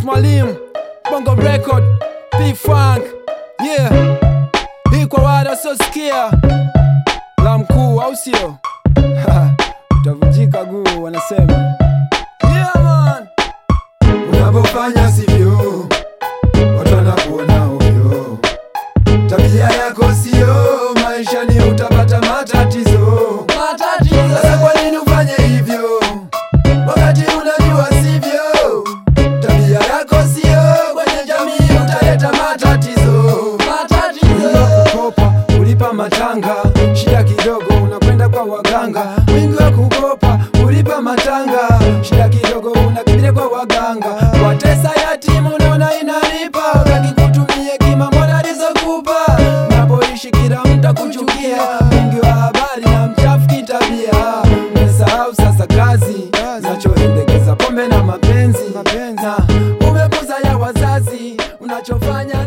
Charles Mwalimu, Bongo Record, P Funk, yeah. Hii kwa wale wasiosikia la mkuu, au sio? Utavunjika guu, wanasema yeah, man. Unapofanya sivyo, watu wanakuona ovyo. Tabia yako sio, maishani utapata matatizo. Sasa kwa nini ufanye hivyo wakati unajua sivyo? Tabia yako sio, kwenye jamii utaleta matatizo. Wingi wa kukopa ulipa matanga, shida kidogo unakwenda kwa waganga. Wingi wa kukopa ulipa matanga, shida kidogo unakimbilia kwa waganga. Watesa yatimu unaona inalipa, wakikutumia kima mbona alizokupa. Napoishi kila mtu akuchukia, wingi wa habari na mchafu kitabia. Umesahau sasa kazi zinachoendekeza pombe na mapenzi, na umepuza ya wazazi unachofanya